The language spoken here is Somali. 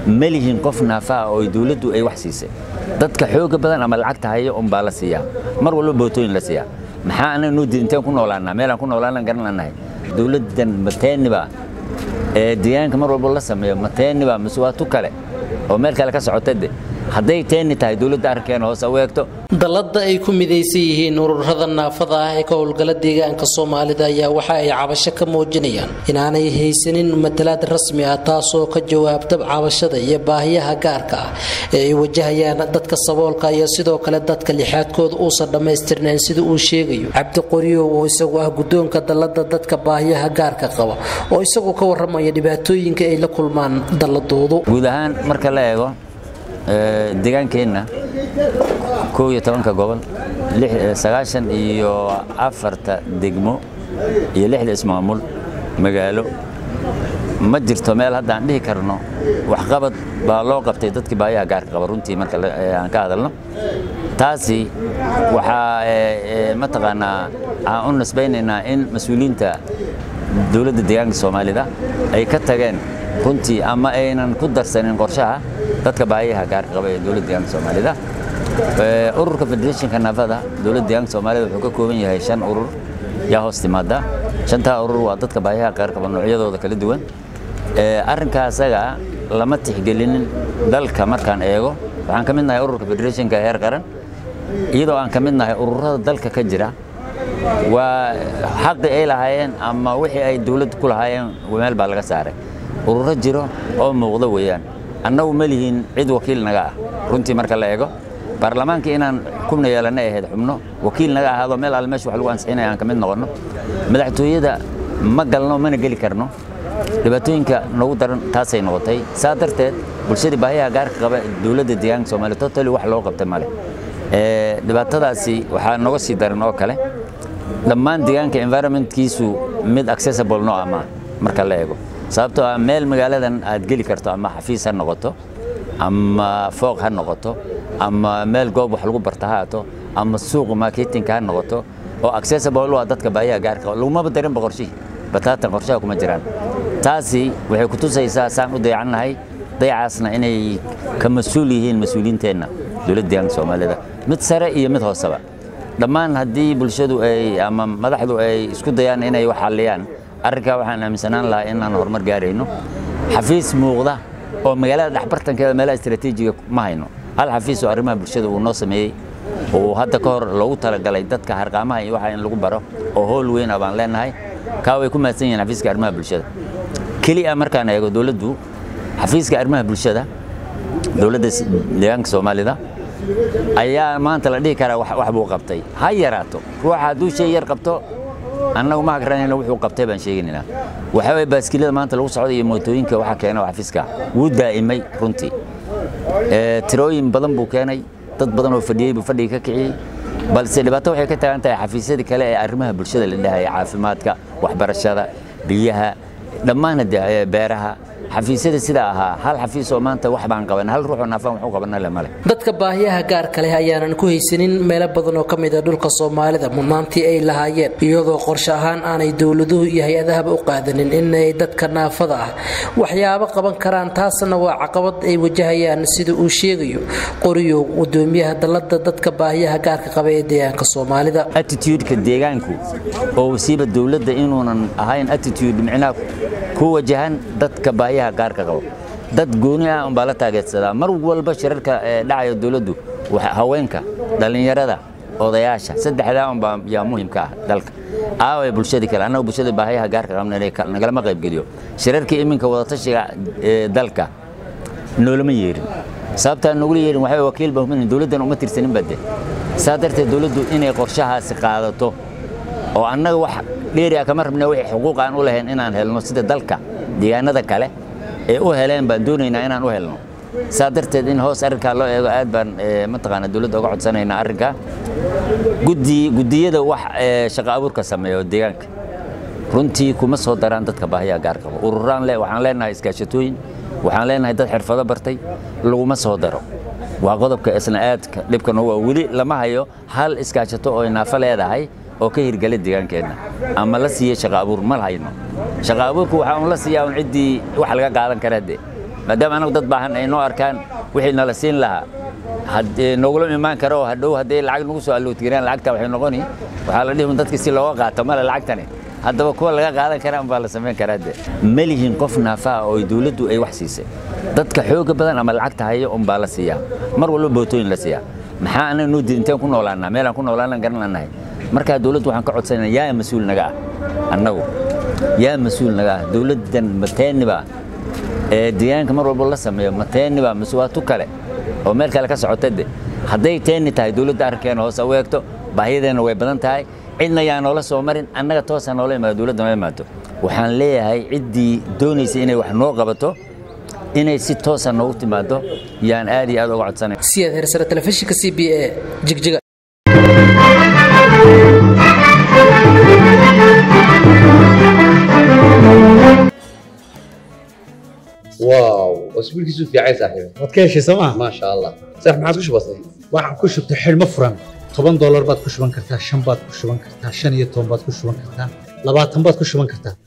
ma lihin qof naafaha oo dowladdu ay wax siisay dadka xooga badan ama lacagta haya unbaa la siiyaa mar walba bootooyin la siiyaa maxaa anaga noo diid inteen ku noolaanaa meelaan ku noolaanaan garan lanahay dowladdan mateeniba ee deegaanka mar walba la sameeyo mateeniba mise waa tu kale oo meel kale ka socota de hadday teeni tahay dowladda arrinkeena hoose u eegto dalladda ay ku midaysan yihiin ururada naafada ah ee ka howlgala deegaanka soomaalida ayaa waxa ay cabasho ka muujinayaan inaanay haysanin matalaad rasmi ah taasoo ka jawaabta cabashada iyo baahiyaha gaarka ah ee ay wajahayaan dadka saboolka iyo sidoo kale dadka lixaadkooda uusan dhammaystirnayn sida uu sheegayo cabdi qoryow oo isagu ah guddoonka dalladda dadka baahiyaha gaarka qaba oo isagu ka warramaya dhibaatooyinka ay la kulmaan dalladoodu guud ahaan marka la eego deegaankeenna kow iyo tobanka gobol sagaashan iyo afarta degmo iyo lixda ismaamul magaalo ma jirto meel hadda aan dhihi karno waxqabad baa loo qabtay dadkii baayaha gaarka qaba runtii marka aan ka hadalno taasi waxaa mataqaanaa aan u nisbaynaynaa in mas-uuliyiinta dowladda deegaanka soomaalida ay ka tageen runtii ama aynan ku darsanin qorshaha dadka baayaha gaarka qaba ee dowladda deegaanka soomaalida ururka federationka naafada dowladda deegaanka soomaalida wuxuu ka kooban yahay shan urur yaa hoos timaada shantaa urur waa dadka baayaha gaar qaba noocyadooda kala duwan arrinkaa asaga lama tixgelinin dalka markaan eego waxaan ka mid nahay ururka federationka heer qaran iyadoo aan ka mid nahay ururada dalka ka jira waa xaqi ay lahaayeen ama wixii ay dowladda ku lahaayeen meel baa laga saaray ururo jiro oo muuqdo weeyaan annagu ma lihiin cid wakiil naga ah runtii marka la eego baarlamaanka inaan kuna yeelanna ahayd xubno wakiil naga ahaado meel alle meesha wax lagu ansixinaya aan ka mid noqonno madaxtooyada ma galno mana geli karno dhibaatooyinka nagu daran taasay noqotay saa darteed bulshadii baahiyaha gaarka qaba dowladda deegaanka soomaaliya totally wax loo qabta male dhibaatadaasi waxaa noga sii daran oo kale dhammaan deegaanka environmentkiisu mid accessible noo ama marka la eego sababtoo ah meel magaaladan aad geli karto ama xafiis ha noqoto ama fooq ha noqoto ama meel goob wax lagu barta ha ato ama suuq marketingka ha noqoto oo accessible u ah dadka baahiyaha gaarka lagumaba darinba qorshihii bataatan qorshaha kuma jiraan taasi waxay ku tusaysaa saan u dayacannahay dayacaasna inay ka mas-uul yihiin mas-uuliyiinteenna dowladda deegaanka soomaalida mid sare iyo mid hooseba dhammaan haddii bulshadu ay ama madaxdu ay isku dayaan inay wax xalliyaan arrinkaa waxaan aaminsanaan lahaa inaan horumar gaarayno xafiis muuqda oo magaalada dhexbartankeeda meelaha istaraatiijiga ma hayno hal xafiis oo arrimaha bulshada uu noo sameeyey oo hadda ka hor loogu talagalay dadka harqaamaha iyo waxa in lagu baro oo howl weyn ah baan leenahay kaa way ku mahadsan yihiin xafiiska arrimaha bulshada keliya markaan eego dowladdu xafiiska arrimaha bulshada dowladda deegaanka soomaalida ayaa maanta la dhihi karaa wax buu qabtay ha yaraato ruuxa hadduu shay yar qabto annagu ma hakranayna wuxuu qabtay baan sheegaynaa waxaa waye baaskilada maanta lagu socda iyo mootooyinka waxa keena waa xafiiska wuu daa'imay runtii tirooyin badan buu keenay dad badan oo fadhiyey buu fadhiga ka kiciyey balse dhibaato waxay ka tagan tahay xafiisyadii kale ee arrimaha bulshada la dhahaya caafimaadka waxbarashada biyaha dhammaan beeraha xafiisyada sidaa ahaa hal xafiis oo maanta wax baan qaban hal ruuxoo naafaan wax u qabana le male dadka baahiyaha gaarka leh ayaanan ku haysanin meelo badan oo ka mid a dhulka soomaalida mudnaantii ay lahaayeen iyadoo qorshe ahaan aanay dowladuhu iyo hay-adahaba u qaadanin inay dadka naafada ah waxyaabo qaban karaan taasna waa caqabad ay wajahayaan sida uu sheegayo qoriyow gudoomiyaha dalada dadka baahiyaha gaarka qaba ee deegaanka soomaalida attitudeka deegaanku oo wasiiba dowladda inuunan ahayn attitude micnaha ku wajahan dadka baahiyaha gaarka qabo dad gooni ah unbaa la taageersadaa mar walba shirarka dhacaya dowladdu haweenka dhallinyarada odayaasha saddexdaa unbaa yaa muhimka ah dalka aaway bulshadii kale annaga bulshada baahiyaha gaarka qabna nagalama qaybgeliyo shirarkii iminka wadatashiga dalka noolama yeerin sababtaa nogula yeerin waxaa wakiil ba humin dowladdan uma tirsanin bade saa darteed dowladdu inay qorshahaasi qaadato oo annaga wax dheeri ah kama rabna wixii xuquuq aan u lahayn inaan helno sida dalka deegaanada kale ee u heleen baan doonaynaa inaan u helno saa darteed in hoos arrinkaa loo eego aad baan mataqaana dowladda uga codsanaynaa arrinkaa guddiyada wax shaqo abuurka sameeya oo deegaanka runtii kuma soo daraan dadka baahiyaha gaar qabo ururaan le waxaan leenahay iskaashatooyin waxaan leenahay dad xirfado bartay laguma soo daro waa qodobka isna aadka dhibkan waa weli lama hayo hal iskaashato oo naafo leedahay oo ka hirgala deegaankeenna ama la siiya shaqo abuur ma hayno shaqo abuurku waxaa un la siiyaa un ciddii wax laga qaadan kara de maadaama anagu dad baahan ay noo arkaan wixii nala siin lahaa nogula imaan karo oo hadhow hadday lacag nagu soo allootgireen lacagta waxay noqoni waxaa la dhihi dadki si looga qaato male lacagtani haddaba kuwa laga qaadan kara unbaa la samayn karaa de ma lihin qof naafaa oo dawladdu ay wax siisay dadka xooga badan ama lacagta haya unbaa la siiyaa mar walba bootooyin la siiyaa maxaa anaga noo diid inteen ku noolaanaa meelaan ku noolaanan garananahay markaa dawladdu waxaan ka codsanayna yaa mas-uul naga ah annagu yaa mas-uul naga ah dawladdan mateeniba ee deegaanka mar walba la sameeyo mateeniba mise waa tu kale oo meel kale ka socota de hadday teeni tahay dawladda arrinkeena hoose u eegto baahiyadeenna way badan tahay cidna yaa noola soo marin annaga toosa noola imaado dawladda noo imaato waxaan leeyahay ciddii doonaysa inay wax noo qabato inay si toosa noogu timaado yaan aad iyo aad uga codsanay siyaad hersare telefishinka c b a jigjiga واو اسبوعك في عايز صاحبي waad ka heshay sooma ما شاء الله صح ما عادش بسيط waxaan ku shubtay xidhmo furan toban doolar baad ku shuban kartaa shan baad ku shuban kartaa shan iyo toban baad ku shuban kartaa labaatan baad ku shuban kartaa